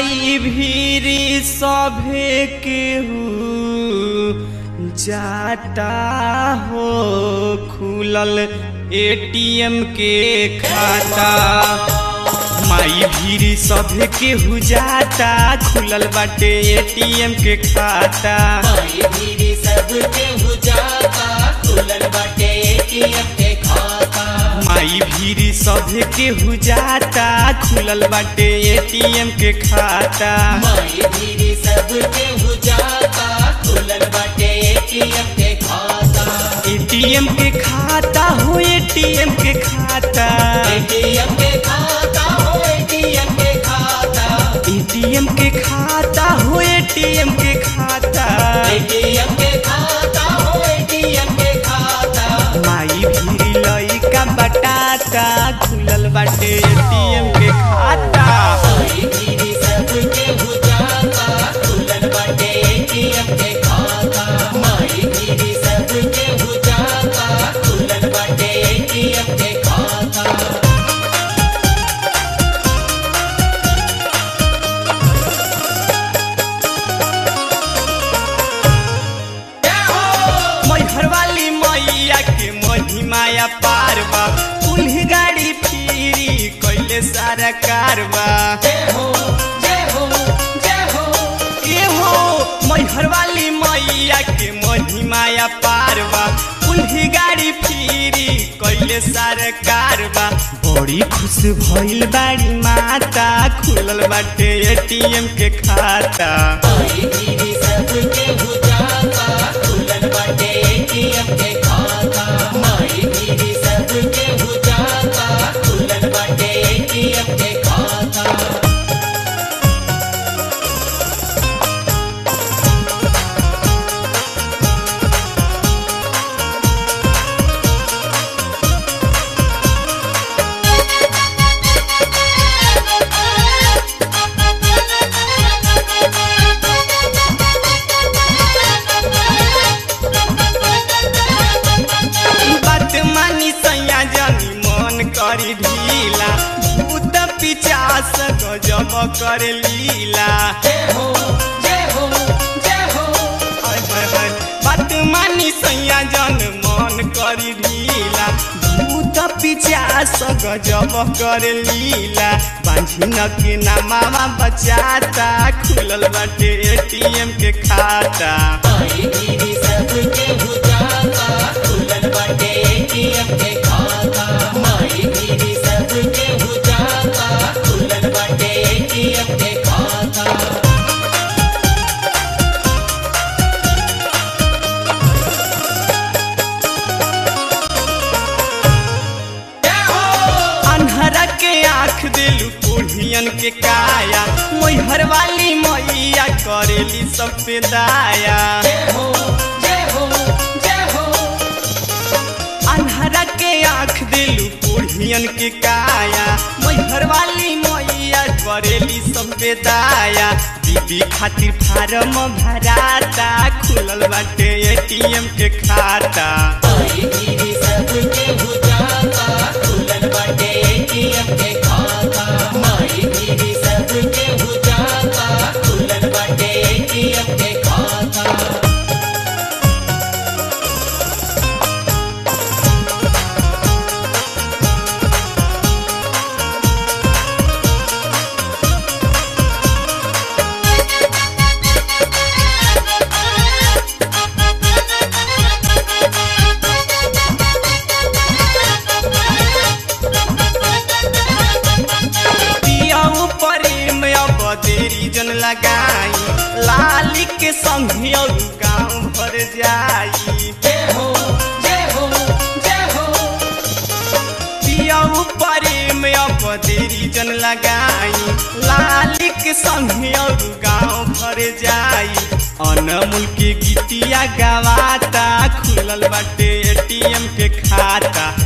माई भीरी सभे केहू जाता हो खुलल एटीएम के खाता माई भीरी सभे केहू जाता खुलल बाटे एटीएम के खाता माई भीरी सबके हुजाता खुलल बाटे एटीएम के खाता माई भीरी सभे केहू जाता खुलल बाटे एटीएम के खाता माई भीरी सबके हुजाता खुलल बाटे एटीएम के खाता एटीएम के खाता हो एटीएम के खाता एटीएम के खाता हो एटीएम के खाता एटीएम के खाता हो एटीएम के खाता एटीएम के खाता हो एटीएम के खाता माई भीरी लइका बटाता खुलल बाटे एटीएम के खाता माई भीरी सबके हुजाता खुलल बाटे एटीएम के खाता माई भीरी सबके हुजाता खुलल बाटे एटीएम के खाता मैहर वाली मैया के महिमाया पारबा उल्ही गाड़ी फिरी कैले सारा कारबा जय हो जय हो जय हो ए हो मैहर वाली मैया के महिमाया पारबा उल्ही गाड़ी फिरी कैले सारा कारबा बड़ी खुश भइल बाड़ी माता खुलल बाटे एटीएम के खाता माई भीरी सबके हुजाता खुलल बाटे एटीएम के खाता माई भीरी सबके हुजाता खुलल बाटे एटीएम के खाता बात मानी सैया जनी मन करी ढीला भूत पिचास गजब कर लीला जय हो जय हो जय हो हाय हाय हाय बात मानी सैया जन मन करी ढीला भूत पिचास गजब कर लीला बांझिन के नामावा बचाता खुलल बाटे एटीएम के खाता माई भीरी सबके हुजाता खुलल बाटे एटीएम के खाता माई भीरी सबके हुजाता खुलल बाटे एटीएम के खाता अन्हरा के आँख दिलू कोढ़ियन के काया मैहर वाली मैया करेली सब पे दाया जय हो जय हो जय हो अन्हरा के आँख दिलू कोढ़ियन के काया मैहर वाली मैया करेली सब पे दाया बीबी खातिर फार्म भराता खुलल बाटे एटीएम के खाता माई भीरी सबके हुजाता खुलल बाटे एटीएम के खाता माई भीरी सबके हुजाता खुलल बाटे एटीएम के खाता पियाऊ प्रेम अब देरी जन लगाई लाली के संग और गाँव भर जाई जय हो जय हो जय हो पियाऊ प्रेम अब देरी जन लगाई लाली के संग और गाँव भर जाई अनमूल के गीतिया गवाता खुलल बाटे एटीएम के खाता